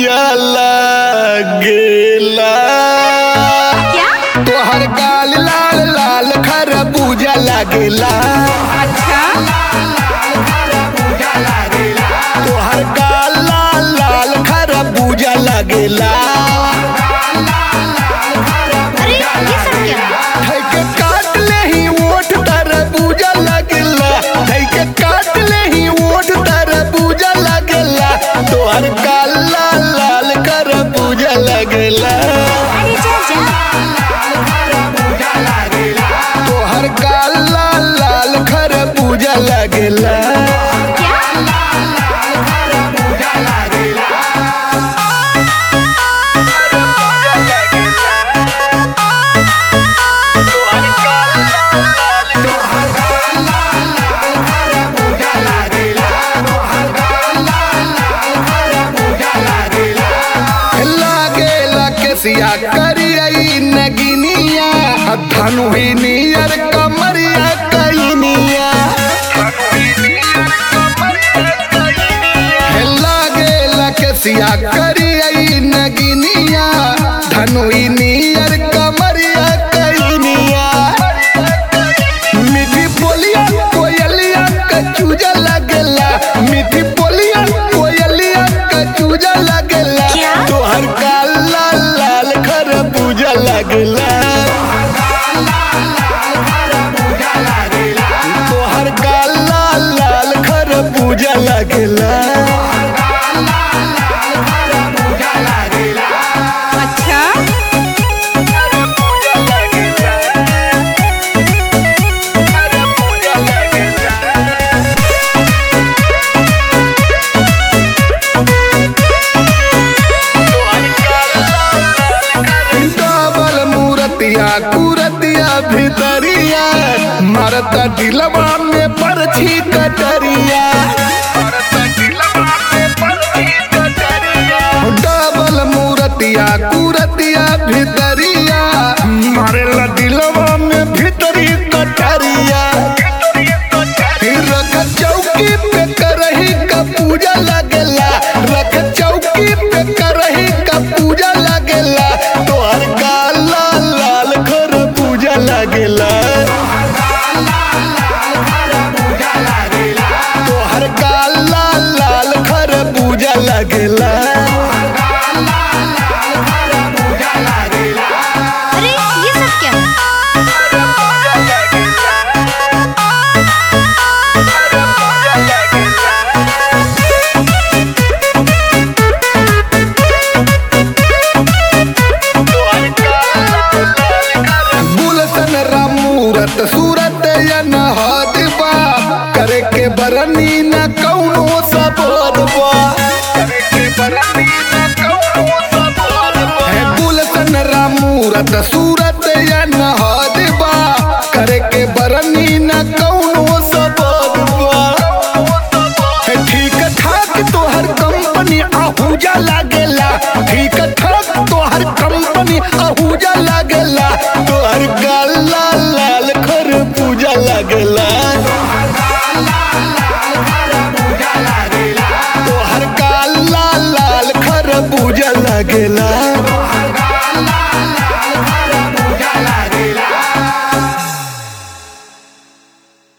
पूजा लागेला क्या तोहर गाल लाल लाल खरबूजा लागेला अच्छा तोहर गाल लाल लाल खरबूजा लागेला अरे ये सब क्या है के काट ले ही ओठ तरबूजा लागेला है के काट ले ही ओठ तरबूजा लागेला तोहर गाल लाल लाल खरबूजा लागेला अरे जा जा तोहर गाल लाल लाल खरबूजा लागेला क्या लागेला केसिया करियई नगिनिया धनु ही नियर कमरिया कैनिया हे लागेला केसिया करियई नगिनिया धनु ही नियर कमरिया कैनिया मीठी बोलिया कोयलिया कचूजा लगेला मीठी बोलिया कोयलिया कचूजा लगेला क्या? तोहर काल लाल लाल खरबूजा लगेला तोहर काल लाल लाल खरबूजा लगेला अच्छा डबल मूरतिया कुरतिया भितरिया मरता दिलवा में परछी कटरिया डबल मूरतिया कुरतिया भितरिया मारेला दिलवा में भितरी कटरिया रख चौकी पे करही का पूजा लगेला रख चौकी पे करही का पूजा लगेला तोहर गाल लाल लाल खर पूजा लगेला तोहर गाल लाल लाल खर पूजा लगेला अरे ये सब क्या गुलशन रामूरत सूरत यन हादबा करे के बरनी न कौनो सबोदबा है गुलशन रामूरत सूरत यन हादबा करे के बरनी न कौनो सबोदबा है ठीक ठाक तोहर कंपनी आहूजा लागेला ठीक ठाक तोहर कंपनी आहूजा लागेला तोहर गाल लाल लाल खर पूजा लागेला